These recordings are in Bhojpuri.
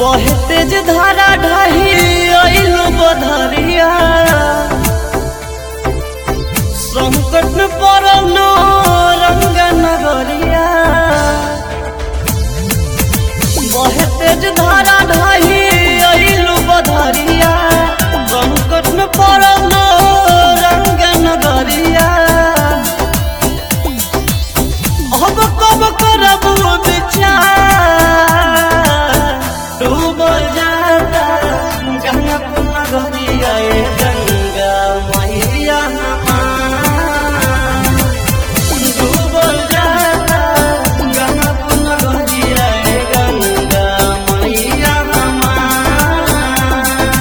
बहे तेज धारा ढाही अइल बधरिया संकट में पड़ल नो रंग नगरिया बहे तेज धारा ढाही अइल बधरिया संकट में पड़ल नो रंग नगरिया अब कब करब विचार डूबल जाता गंगा पुना गरिया ए गंगा मैया हमार। डूबल जाता गंगा पुना गरिया ए गंगा मैया हमार।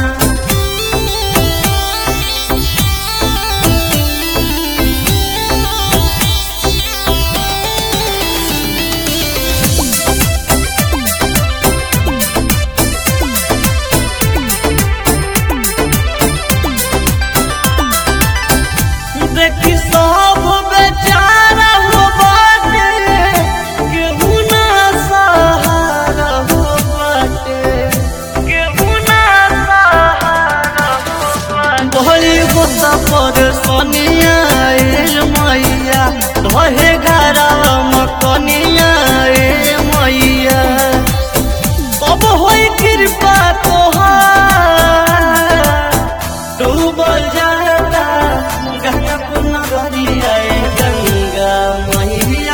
देखी सब बेचारा हो बाटे केहू ना सहारा हो बाटे केहू ना सहारा हो बाटे भई होता पर सोनिया ए मैया रहे घरवा मकनिया ए मैया अब होई कृपा तोहार डूबल जाता गंगा पुना गरिया ए गंगा मैया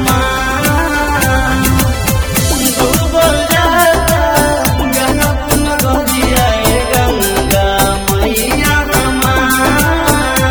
हमार डूबल जाता गंगा पुना गरिया ए गंगा मैया हमार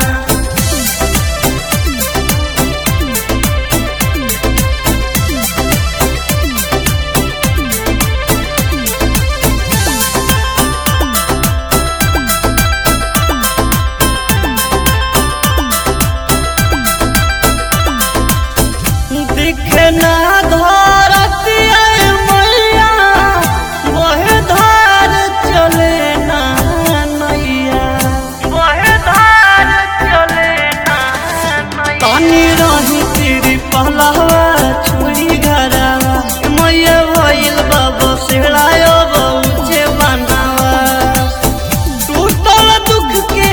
दिखे ना धरती आए मैया वह धार चले ना नैया वह धार चले ना तानी रही तेरी पहलावा छुरी घरावा मैया भइल बाबा सिहलायो बहुचे बनावा टूटल दुख के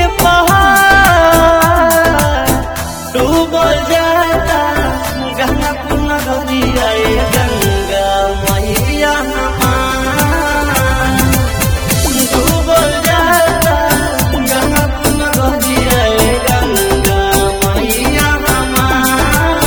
पहाड़ डूबल जाता गंगा पुना गरिया ए गंगा मैया हमार डूबल जाता गंगा पुना गरिया ए गंगा मैया हमार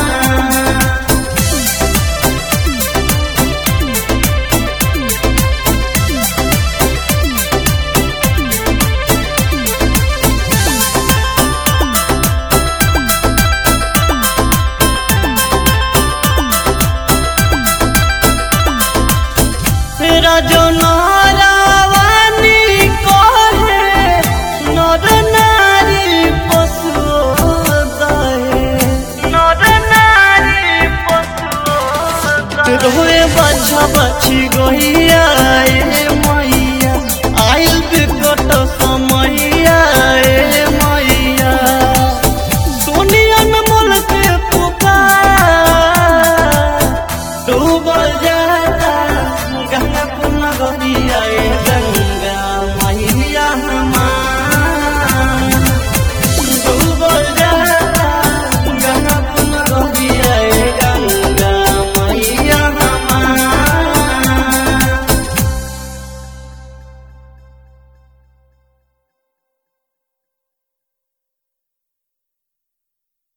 राजो नारावानी कहे नर नारी पशु दहे नर नारी पशु रोए बच्चा बच्ची गहिया